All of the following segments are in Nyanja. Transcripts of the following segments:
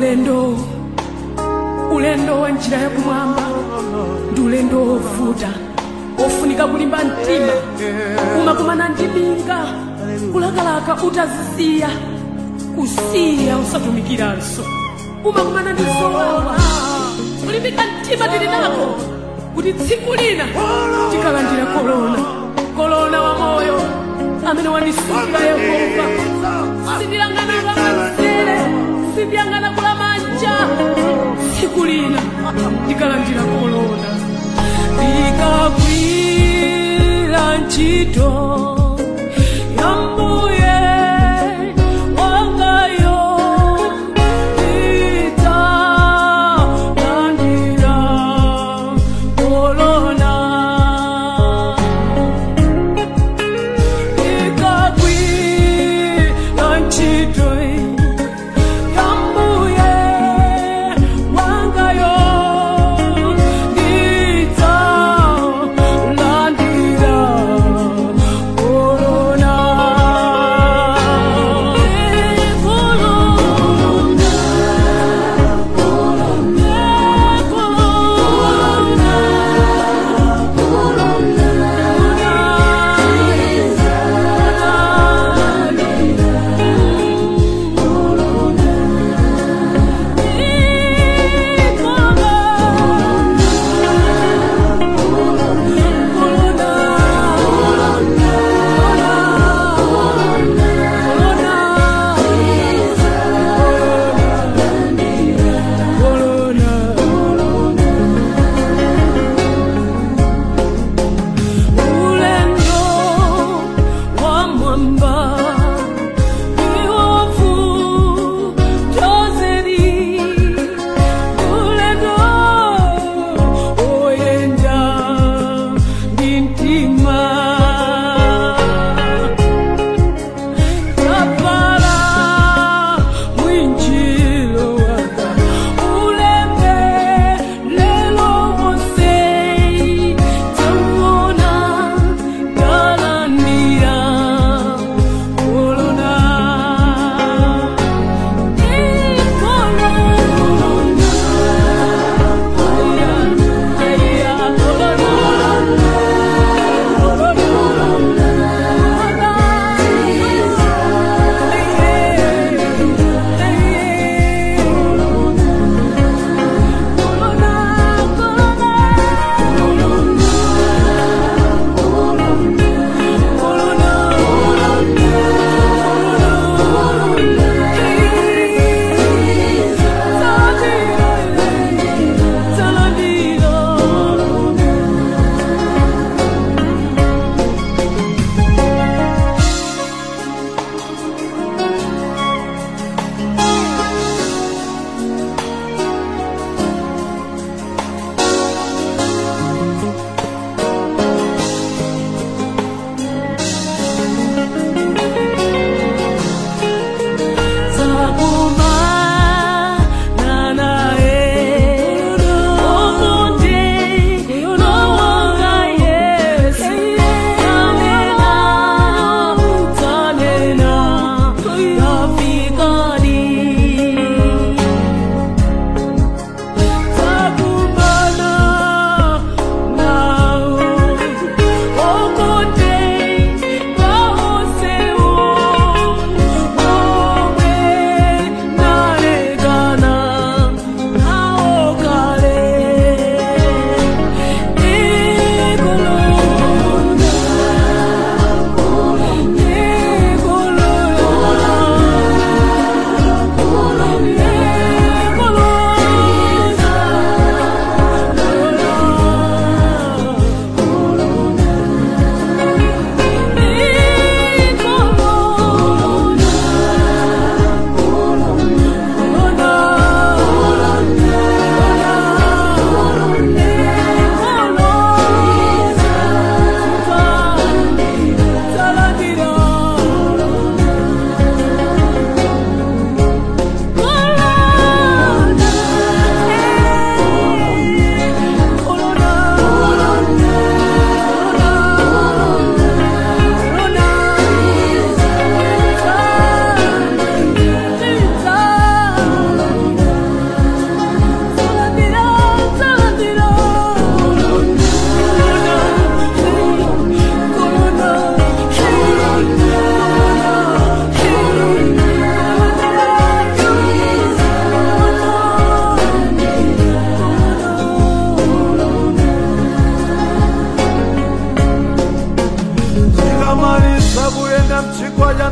ulendo ulendo wa njira yakumwamba ndi ulendo wovuta wofunika kulimba mtima umakumana ndi minga kulakalaka utazisiya kusiya usatumikiranso umakumana ndi zowawa kulimbika mtima tili nako kuti tsiku lina tikalandira kolona kolona wa moyo amene wandisungira yehova sindiyang'ana kamanzere sindiyang'ana kula manja tsiku lina tikalandira kolona ndikagwira ntchito ya mbuye wangayo ndidzalandira kolona ndikagwira ntchito ya mbuye wangayo ndidzalandira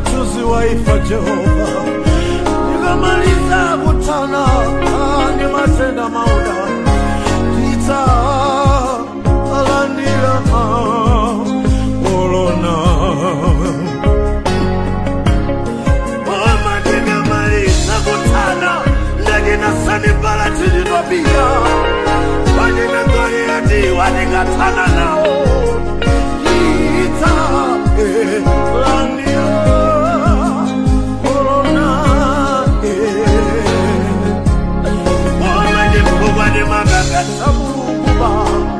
mchuzi waifa Jehova, nikamaliza kutana ah, ni matenda mauda tita alandila ah, olona Mama nikamaliza kutana ndakina sanibala tilitwabia wanina Goliati wanikatana nao Ita, eh, landia, corona, eh. Wamanye mkubwa ni magagasa Mulunguba.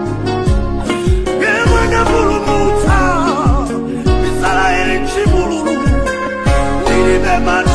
Yemwe na mulumuta, Israeli chimululu. Nilibe